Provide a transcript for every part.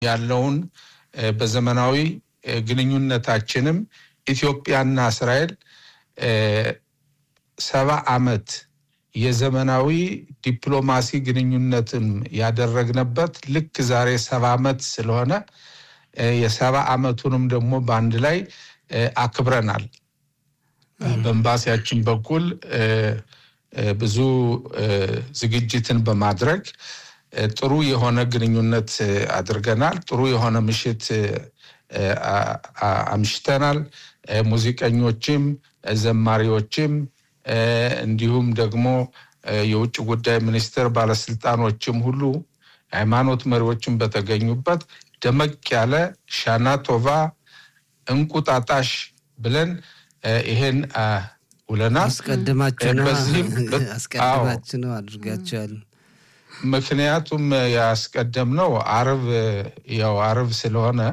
ያለውን በዘመናዊ ግንኙነታችንም ኢትዮጵያና እስራኤል ሰባ ዓመት የዘመናዊ ዲፕሎማሲ ግንኙነትን ያደረግንበት ልክ ዛሬ ሰባ ዓመት ስለሆነ የሰባ ዓመቱንም ደግሞ በአንድ ላይ አክብረናል። በኤምባሲያችን በኩል ብዙ ዝግጅትን በማድረግ ጥሩ የሆነ ግንኙነት አድርገናል። ጥሩ የሆነ ምሽት አምሽተናል። ሙዚቀኞችም ዘማሪዎችም እንዲሁም ደግሞ የውጭ ጉዳይ ሚኒስቴር ባለስልጣኖችም ሁሉ ሃይማኖት መሪዎችም በተገኙበት ደመቅ ያለ ሻና ቶቫ እንቁጣጣሽ ብለን ይሄን ውለናል። አስቀድማችሁ ነው አድርጋችኋል። ምክንያቱም ያስቀደምነው አርብ ያው አርብ ስለሆነ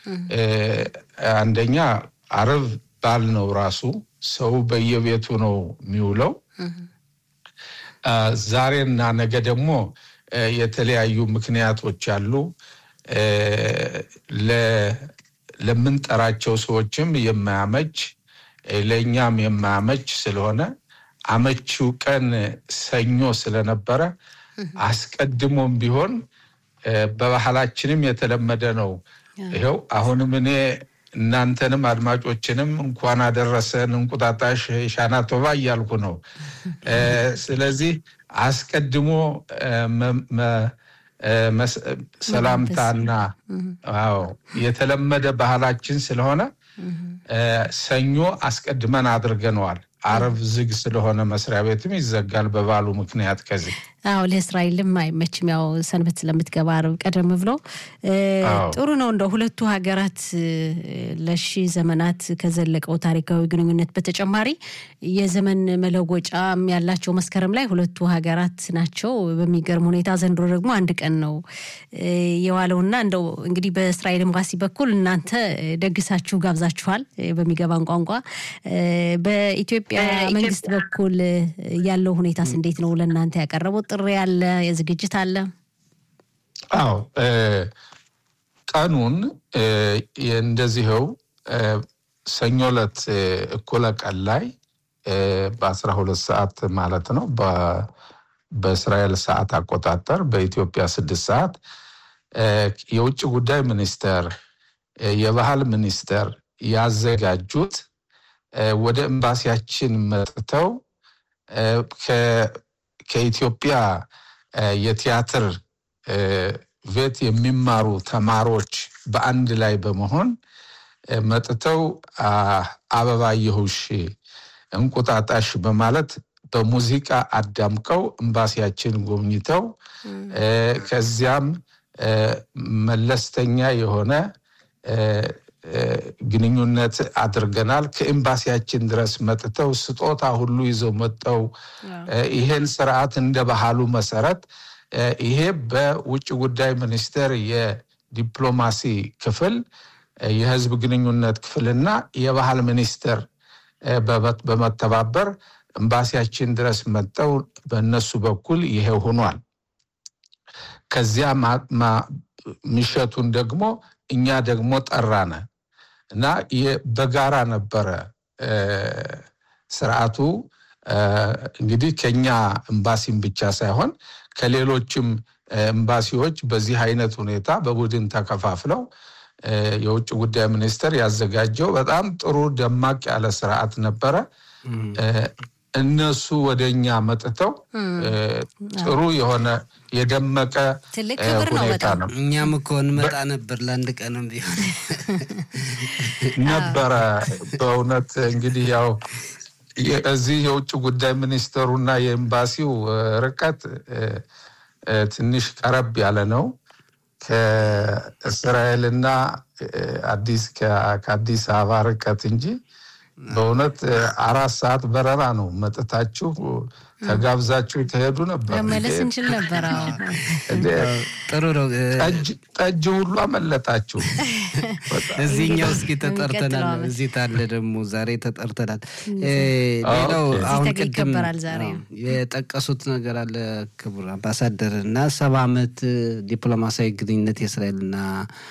አንደኛ አርብ ባል ነው ራሱ ሰው በየቤቱ ነው የሚውለው። ዛሬና ነገ ደግሞ የተለያዩ ምክንያቶች አሉ። ለምንጠራቸው ሰዎችም የማያመች ለእኛም የማያመች ስለሆነ አመቺው ቀን ሰኞ ስለነበረ አስቀድሞም ቢሆን በባህላችንም የተለመደ ነው። ይኸው አሁንም እኔ እናንተንም አድማጮችንም እንኳን አደረሰን እንቁጣጣሽ ሻና ቶባ እያልኩ ነው። ስለዚህ አስቀድሞ ሰላምታና አዎ የተለመደ ባህላችን ስለሆነ ሰኞ አስቀድመን አድርገነዋል። አረብ ዝግ ስለሆነ መስሪያ ቤትም ይዘጋል በባሉ ምክንያት ከዚህ አዎ ለእስራኤልም አይመችም። ያው ሰንበት ስለምትገባ አርብ ቀደም ብሎ ጥሩ ነው። እንደ ሁለቱ ሀገራት ለሺ ዘመናት ከዘለቀው ታሪካዊ ግንኙነት በተጨማሪ የዘመን መለወጫም ያላቸው መስከረም ላይ ሁለቱ ሀገራት ናቸው። በሚገርም ሁኔታ ዘንድሮ ደግሞ አንድ ቀን ነው የዋለውና እንደው እንግዲህ በእስራኤል ኤምባሲ በኩል እናንተ ደግሳችሁ ጋብዛችኋል በሚገባን ቋንቋ። በኢትዮጵያ መንግስት በኩል ያለው ሁኔታስ እንዴት ነው? ለእናንተ ያቀረቡት ጥሪ አለ? የዝግጅት አለ? አዎ ቀኑን እንደዚህው ሰኞ ዕለት እኩለ ቀን ላይ በአስራ ሁለት ሰዓት ማለት ነው በእስራኤል ሰዓት አቆጣጠር በኢትዮጵያ ስድስት ሰዓት የውጭ ጉዳይ ሚኒስቴር የባህል ሚኒስቴር ያዘጋጁት ወደ ኤምባሲያችን መጥተው ከኢትዮጵያ የቲያትር ቤት የሚማሩ ተማሪዎች በአንድ ላይ በመሆን መጥተው አበባየሁሽ እንቁጣጣሽ በማለት በሙዚቃ አዳምቀው ኤምባሲያችን ጎብኝተው ከዚያም መለስተኛ የሆነ ግንኙነት አድርገናል። ከኤምባሲያችን ድረስ መጥተው ስጦታ ሁሉ ይዘው መጥተው ይሄን ስርዓት እንደ ባህሉ መሰረት ይሄ በውጭ ጉዳይ ሚኒስቴር የዲፕሎማሲ ክፍል የህዝብ ግንኙነት ክፍልና የባህል ሚኒስቴር በመተባበር ኤምባሲያችን ድረስ መጥተው በእነሱ በኩል ይሄ ሆኗል። ከዚያ ምሸቱን ደግሞ እኛ ደግሞ ጠራነ እና በጋራ ነበረ ስርዓቱ። እንግዲህ ከኛ ኤምባሲም ብቻ ሳይሆን ከሌሎችም ኤምባሲዎች በዚህ አይነት ሁኔታ በቡድን ተከፋፍለው የውጭ ጉዳይ ሚኒስቴር ያዘጋጀው በጣም ጥሩ ደማቅ ያለ ስርዓት ነበረ። እነሱ ወደ እኛ መጥተው ጥሩ የሆነ የደመቀ ሁኔታ ነው። እኛም እኮ እንመጣ ነበር ለአንድ ቀንም ቢሆን ነበረ። በእውነት እንግዲህ ያው እዚህ የውጭ ጉዳይ ሚኒስትሩና የኤምባሲው ርቀት ትንሽ ቀረብ ያለ ነው። ከእስራኤልና አዲስ ከአዲስ አበባ ርቀት እንጂ በእውነት አራት ሰዓት በረራ ነው። መጥታችሁ ተጋብዛችሁ የተሄዱ ነበር። መመለስ እንችል ነበር። አዎ ጥሩ ነው። ጠጅ ሁሉ አመለጣችሁ። እዚህኛው እስኪ ተጠርተናል። እዚህ ታለ ደግሞ ዛሬ ተጠርተናል። ሌላው አሁን ቅድም ይከበራል ዛሬ የጠቀሱት ነገር አለ ክቡር አምባሳደር እና ሰባ ዓመት ዲፕሎማሲያዊ ግንኙነት የእስራኤልና